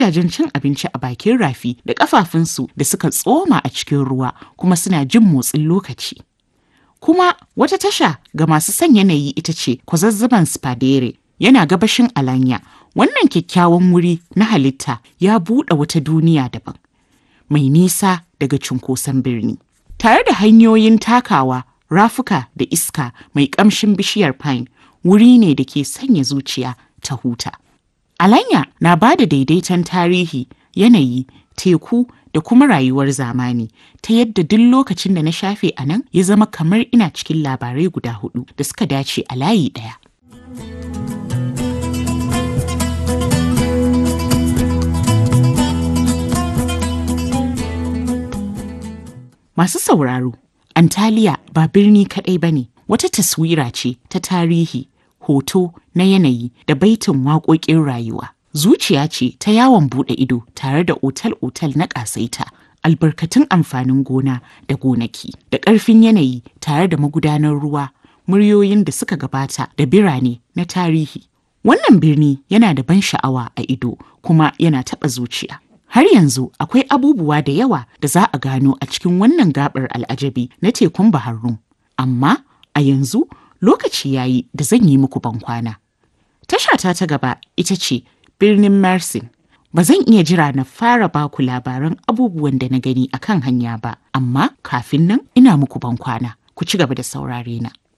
gidajen cin abinci a bakin rafi da ƙafafunsu da suka tsoma a cikin ruwa kuma suna jin motsin lokaci. Kuma wata tasha ga masu son yanayi ita ce kwazazzaban Spadere yana gabashin Alanya. Wannan kyakkyawan wuri na halitta ya buɗe wata duniya daban, mai nisa daga cunkoson birni. Tare da hanyoyin takawa, rafuka da iska mai ƙamshin bishiyar pine, wuri ne da ke sanya zuciya ta huta. Alanya na ba da daidaiton tarihi, yanayi, teku da kuma rayuwar zamani ta yadda duk lokacin da na shafe a nan ya zama kamar ina cikin labarai guda hudu da suka dace a layi ɗaya. Masu sauraro, Antaliya ba birni kaɗai ba ne, wata taswira ce ta tarihi, hoto na yanayi da baitin waƙoƙin rayuwa. Zuciya ce ta yawon buɗe ido tare da otal-otal na ƙasaita, albarkatun amfanin gona da gonaki, da ƙarfin yanayi tare da magudanar ruwa, muryoyin da suka gabata da birane na tarihi. Wannan birni yana da ban sha'awa a ido kuma yana taɓa zuciya. Har yanzu akwai abubuwa da yawa da za a gano a cikin wannan gabar al'ajabi na tekun Bahar Rum. Amma a yanzu lokaci yayi da zan yi muku bankwana. Tashata ta gaba ita ce birnin Mersin. Ba zan iya jira na fara baku labaran abubuwan da na gani a kan hanya ba, amma kafin nan ina muku bankwana. Ku ci gaba da saurare na.